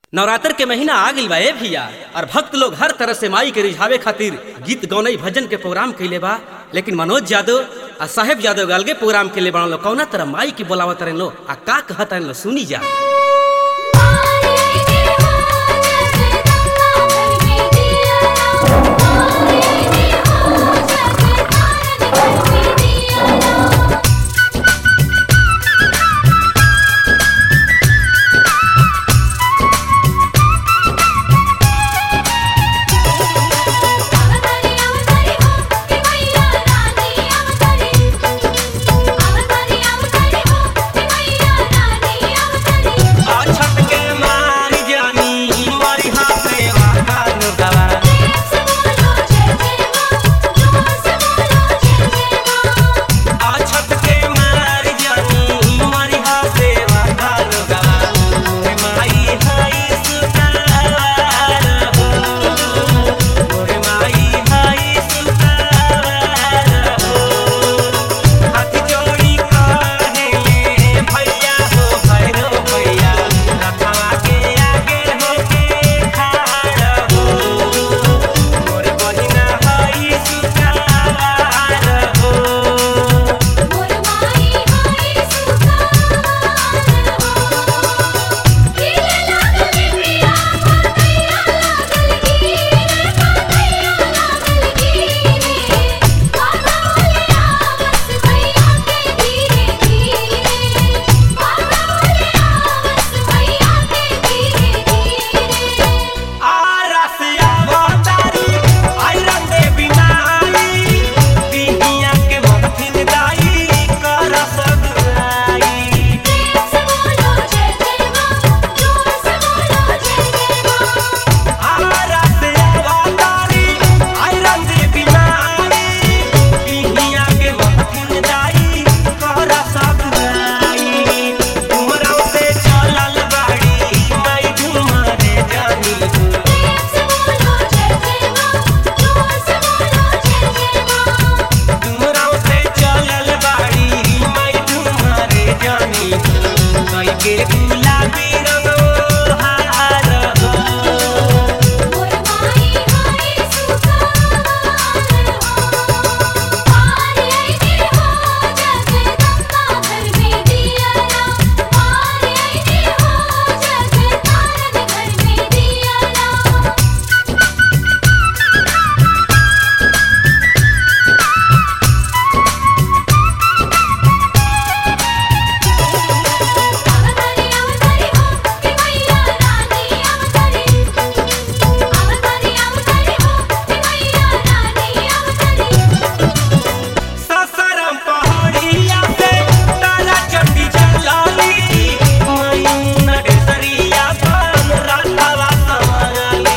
नवरात्र के महीना आ गइल बा ए भैया और भक्त लोग हर तरह से माई के रिझावे खातिर गीत गौनई भजन के प्रोग्राम कैले बा लेकिन मनोज यादव आ साहेब यादव अलगे प्रोग्राम कैले बा लोग कौना तरह माई के बोलावत रहे लो आ का कहत रहे लो सुनी जा छत के मारी जानी मारी हाथे वाहन गवा आ छत के मारी जानी मारी हाथे वाहन गवा मोरे माई हाई सुतार हो मोरे माई हाई सुतार हो हाथ जोड़ी काहे भैया हो भैरो भैया रखवा के आगे होके खाड़ हो मोर बहिना हई सुतार हो आरसिया वातारी आइरन दे बिनाई बिहिया के मथिन दाई कर सगुराई आरसिया वातारी आइरन दे बिनाई बिहिया के मथिन दाई कर सगुराई उमरा से चलल बाड़ी माई घुमारे जानी हो तुमराव से चलल बाड़ी माई तुम्हारे जानी कई के गुलाबी रंगो हार हो ससरम पहाड़िया से तारा चंडी चलाली मयून केसरिया पान राधावा समाली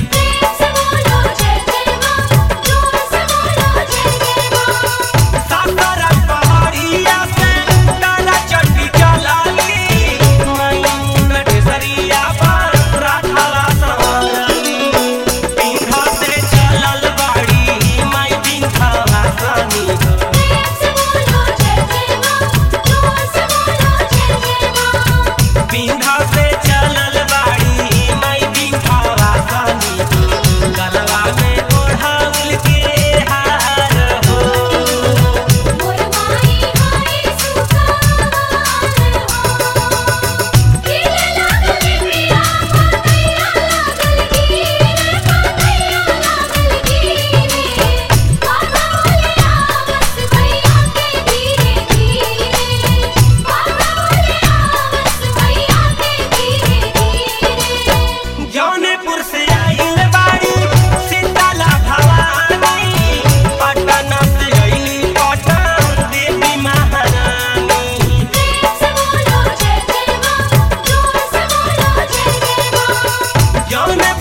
ससरम पहाड़िया से तारा चंडी चलाली मयून केसरिया पान राधावा समाली पिंखा से चलल बाड़ी माई पिंखा वासानी हो पिंखा से चलल बाड़ी माई पिंखा वासानी हो गलवा में ओढ़ाउल के हार हो जौनपुर से आइल बाड़ी सीताला भवानी पटना से आइली पटन देवी महारानी जौन